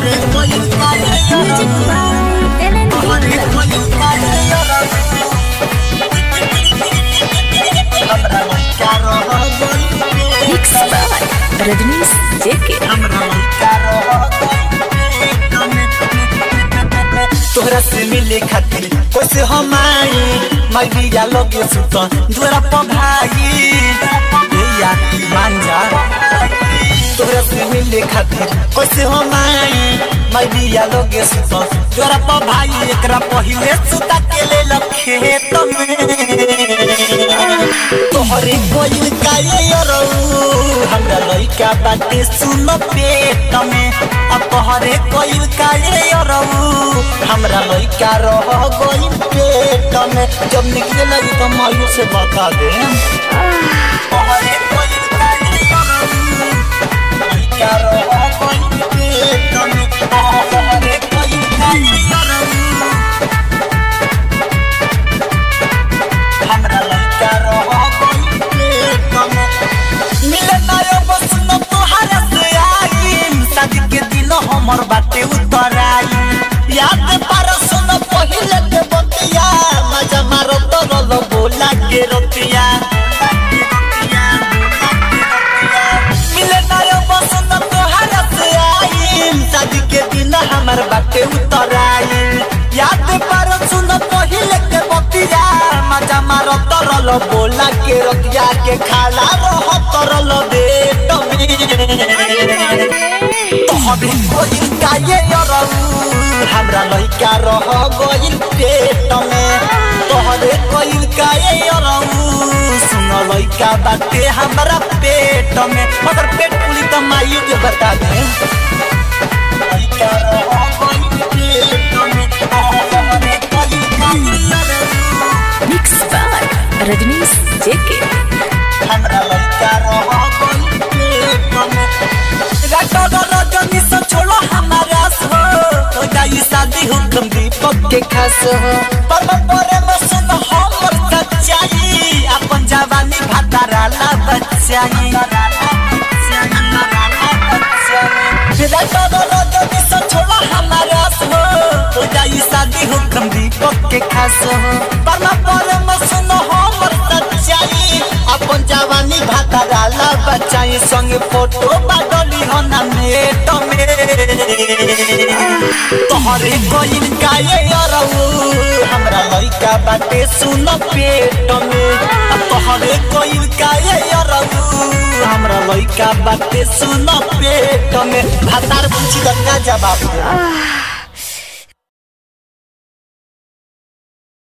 Music by Ellen Hitler. Mix by Rajnish JK. तोहरा से मिले खातिर कैसे हम आई मैं बिया लगे सुत दुरा पर भाई ए यार मान जा तोहरा से मिले खातिर कैसे हम आई मैं बिया लगे सुत दुरा पर भाई एकरा पहिले सुता के ले खेत में तोहरे कोई काये यरऊ हमरा लइका बाटे सुन पेट में अब तोहरे कोई काये यरऊ हमरा लइका रह गई पेट में जब निकले लगी तो मायू से बता दे तोहरे कोई काये यरऊ लइका रह गई पेट में तोहरे कोई काये यरऊ हमरा लइका रह गई पेट में मिले नायो बस न तोहरा से आई शादी के दिन हमर बाटे उतर आई याद पर सुन पहिले के बतिया मजा मारो तो रोलो बोला के रोतिया मिले नायो बस न तोहरा से आई शादी के दिन हमर बाटे उतर आई याद पर सुन पहिले के बतिया मजा मारो तो रोलो बोला के रोतिया के खाला रह तरल दे तोहरे कोई काये यरऊ हमरा लइका रह गइल पेट में तोहरे कोई काये यरऊ सुन लइका बाटे हमरा पेट में मगर पेट पुली त माई के बता दे लइका रह गइल पेट में तोहरे कोई काये यरऊ Mix by Rajnish JK. हमरा लइका रह गइल पेट में रातो रजनी से छोड़ो हमारा सो हो जाई शादी हुकम दीपक के खास हो पर परे में सुन हमर सच्चाई अपन जवानी भातारा ला बच्चाई रातो रजनी से छोड़ो हमारा सो हो जाई शादी हुकम दीपक के खास हो पर परे में सुन हमर सच्चाई अपन जवानी भातारा ला बच्चाई संग फोटो बाडली हो ना नेट में तोहरे कोइन काये अरऊ हमरा लइका बाटे सुन पेट में आ तोहरे कोइन काये अरऊ हमरा लइका बाटे सुन पेट में भातार पूछी का जवाब दे